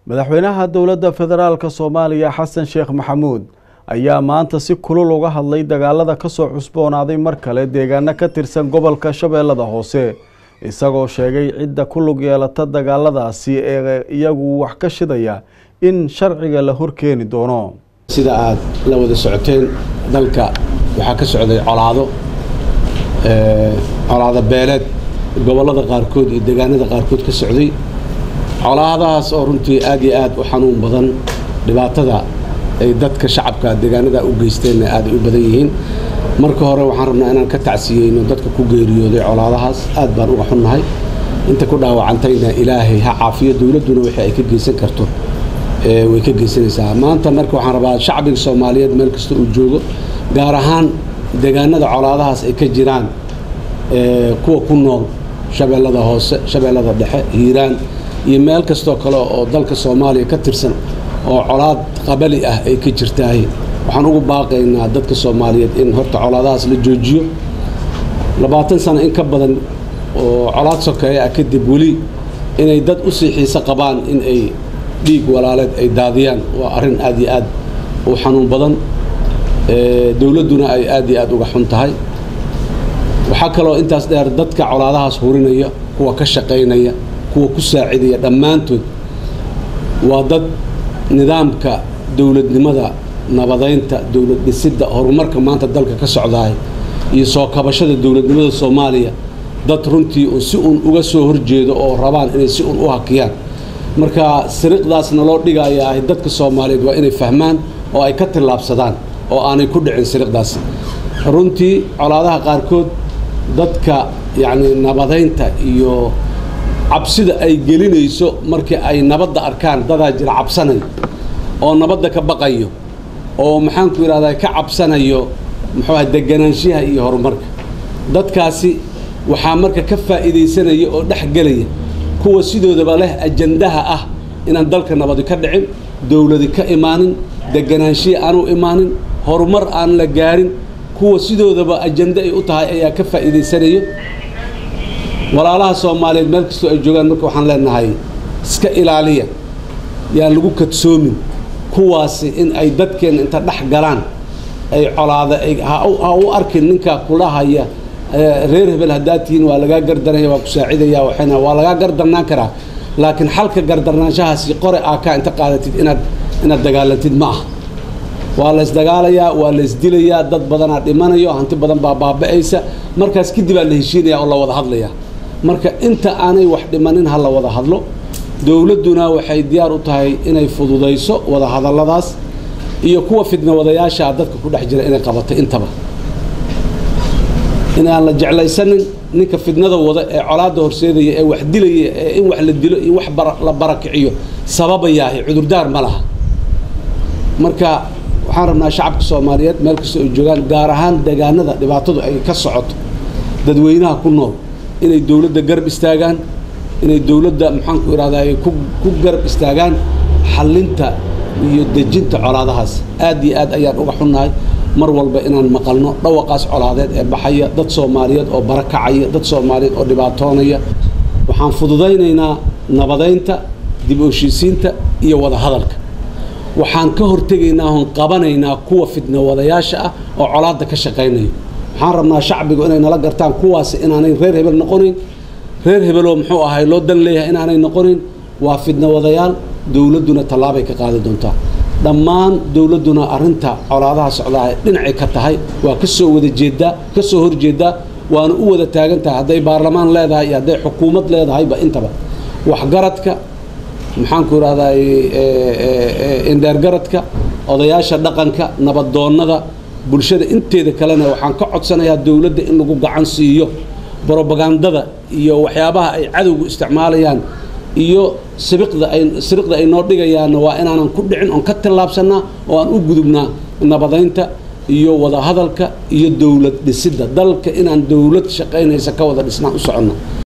madaxweynaha dowladda federaalka soomaaliya xasan sheekh maxamuud ayaa maanta si kulul uga hadlay dagaalada kasoo cusboonaaday mar kale deegaano ka tirsan gobolka shabeellada hoose isagoo sheegay cidda ku lug yeelata dagaaladaasi ee iyagu wax ka shidaya in sharciga la horkeeni doono sida aad la wada socoteen dalka waxaa ka socday colaado colaado beeleed gobollada qaarkood iyo deegaanada qaarkood ka socday colaadahaas oo runtii aad iyo aad u xanuun badan dhibaatada ay dadka shacabka deegaanada u geysteenna aaday u badan yihiin marka hore waxaan rabnaa inaan ka tacsiyeyno dadka ku geeriyooday colaadahaas aad baan uga xunnahay inta ku dhaawacantayna ilaahay ha caafiyo dowladduna wixii ay ka geysan karto way ka geysanaysaa maanta marka waxaan rabaa shacbiga soomaaliyeed meel kasta uu joogo gaar ahaan deegaanada colaadahaas ay ka jiraan kuwa ku nool shabeellada hoose shabeellada dhexe hiiraan iyo meel kastoo kale oo dalka soomaaliya ka tirsan oo colaad qabali ah ay ka jirtaay waxaan ugu baaqaynaa dadka soomaaliyeed in horta colaadahaas la joojiyo labaatan sano in ka badan oo colaad sokeeya ah kadib weli inay dad u sii xiise qabaan in ay dhiig walaaleed ay daadiyaan waa arrin aad iyo aad u xanuun badan dowladduna ay aad iyo aad uga xun tahay waxaa kaloo intaas dheer dadka colaadahaas hurinaya kuwa ka shaqaynaya kuwa ku saacidaya dhammaantood waa dad nidaamka dowladnimada nabadaynta dowlad dhisidda horumarka maanta dalka ka socdaay iyo soo kabashada dowladnimada soomaaliya dad runtii un si un uga soo horjeedo oo rabaan inay si un u hakiyaan marka siriqdaasna loo dhigaya ahy dadka soomaaliyeed waa inay fahmaan oo ay ka tillaabsadaan oo aanay ku dhicin siriqdaasi runtii colaadaha qaarkood dadka yacni nabadaynta iyo cabsida ay gelinayso markii ay nabadda arkaan dadaa jira cabsanayo oo nabadda ka baqayo oo maxaanku yidhahdaa ka cabsanayo muxuuaha deganaanshaha iyo horumarka dadkaasi waxaa marka ka faa'iidaysanaya oo dhex gelaya kuwa sidoodaba leh ajandaha ah inaan dalka nabadi ka dhicin dowladi ka imaanin deganaanshihi aanu imaanin horumar aan la gaarin kuwa sidoodaba ajando ay u tahay ayaa ka faa'iidaysanayo walaalaha soomaaliyeed meel kastoo ay joogaan marka waxaan leenahay iska ilaaliya yaan lagu kadsoomin kuwaasi in ay dadkeenna inta dhex galaan ay colaada ha u arkin ninkaa kula haya reer hebel haddaad tihiin waa lagaa gardanaya waa ku saacidaya waxayna waa lagaa gardarnaan karaa laakiin xalka gardarnaanshahaasi qore aa kaa inta qaadatid inaad inaad dagaalantid ma aha waa la ysdagaalayaa waa la ysdilayaa dad badanaa dhimanayo hanti badan baa baaba'aysa markaas kadib aa la heshiinaya oo la wada hadlayaa marka inta aanay wax dhimanin ha la wada hadlo dowladduna waxay diyaar u tahay inay fududayso wada hadalladaas iyo kuwa fidna wadayaashaa dadka ku dhex jira inay qabato intaba inaan la jeclaysanin ninka fidnada wada ee colaadda horseedaya ee wax dilaya ee in wax la dilo in wax la barakiciyo sababayaahi cudurdaar ma laha marka waxaan rabnaa shacabka soomaaliyeed meel kastoo ay joogaan gaar ahaan deegaanada dhibaatadu ay ka socoto dadweynaha ku nool inay dowladda garab istaagaan inay dowladda maxaanku idhahdaa ku garab istaagaan xallinta iyo dejinta colaadahaas aad iyo aad ayaan uga xunnahay mar walba inaan maqalno dhawaqaas colaadeed ee baxaya dad soomaaliyeed oo barakacaya dad soomaaliyeed oo dhibaatoonaya waxaan fududaynaynaa nabadaynta dib u heshiisiinta iyo wada hadalka waxaan ka hortegaynaa oon qabanaynaa kuwa fidna wadayaasha ah oo colaadda ka shaqaynayo waxaan rabnaa shacbigu inay nala gartaan kuwaasi inaanay reer hebel noqonayn reer hebeloo muxuu ahay loo dan leeyahay inaanay noqonayn waa fidna wadayaal dowladduna tallaabay ka qaadi doontaa dhammaan dowladduna arrinta colaadaha socdaa dhinacay ka tahay waa ka soo wada jeeddaa ka soo horjeeddaa waana u wada taagan tahay hadday baarlamaan leedahay iyo hadday xukuumad leedahayba intaba waxgaradka maxaanku idhahdaa indheergaradka odayaasha dhaqanka nabadoonnada bulshada inteeda kalena waxaan ka codsanayaa dowladda in lagu gacan siiyo brobagandada iyo waxyaabaha ay cadowgu isticmaalayaan iyo sibiqda ay siriqda ay noo dhigayaanna waa inaanan ku dhicin oon ka tillaabsannaa oo aan u gudubnaa nabadaynta iyo wada hadalka iyo dowlad dhisidda dalka inaan dowlad shaqaynaysa ka wada dhisnaan u soconno